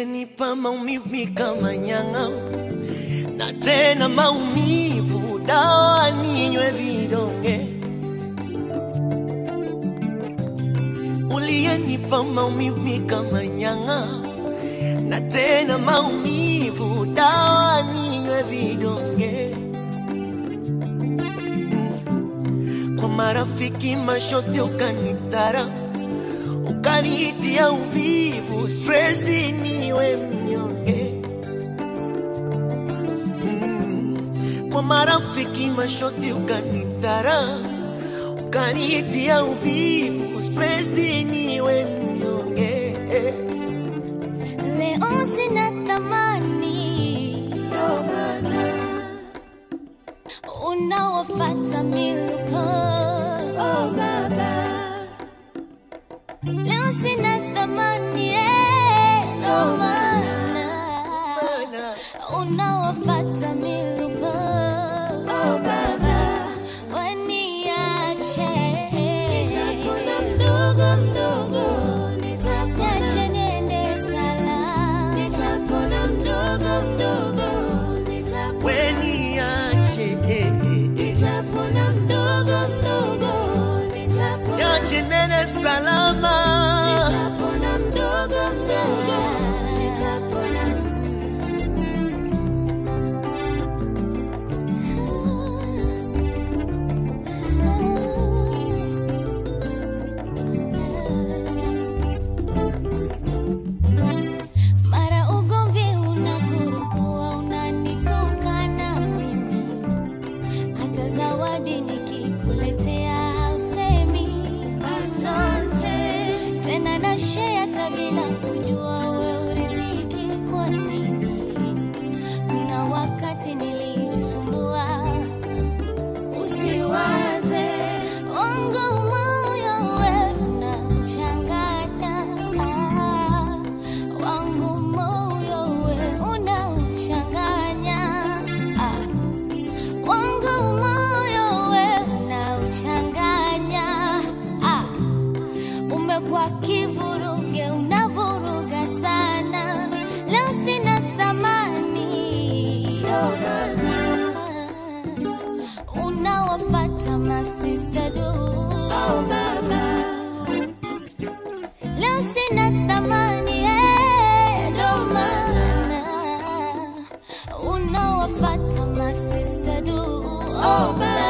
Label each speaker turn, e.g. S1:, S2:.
S1: uliyenipa maumivu mi kama nyang'a, na tena maumivu dawa ninywe vidonge. Uliyenipa maumivu mi kama nyang'a, na tena maumivu dawa ninywe vidonge. Mm. Kwa marafiki mashosti ukanitara ukanitia uvivu, stresi niwe mnyonge. Mm. Kwa marafiki mashosti ukanidhara, ukanitia uvivu, stresi niwe mnyonge.
S2: Leo sina thamani,
S1: Ndo maana,
S2: unawafata miluko.
S1: oh baba,
S2: Leo sina thamani, eh, ndo maana
S1: maana,
S2: unawafata miluko.
S1: oh baba,
S2: Waniache.
S1: nitapona mdogo mdogo, nitapona,
S2: Niache niende salama.
S1: nitapona mdogo mdogo, nitapona, weniache, eh, eh, eh.
S2: Nitapona mdogo mdogo, nitapona.
S1: Niache nene salama,
S2: Nitapona mdogo mdogo, nitapona. Mara ugomvi unakurupua, unanitukana mimi, hata zawadi nikikuletea hausemi asante tena, na share hata bila kujua we uridhiki kwa nini. Kuna wakati nilijisumbua, usiwaze wangu moyo we unachanganya, ah, wangu moyo we unauchanganya, ah, wangu moyo we unauchanganya, ah, umekuwa kivuruge, unavuruga sana, leo sina thamani unawafata masista du
S1: oh baba,
S2: leo sina thamani eh, ndo maana unawafata masista du oh,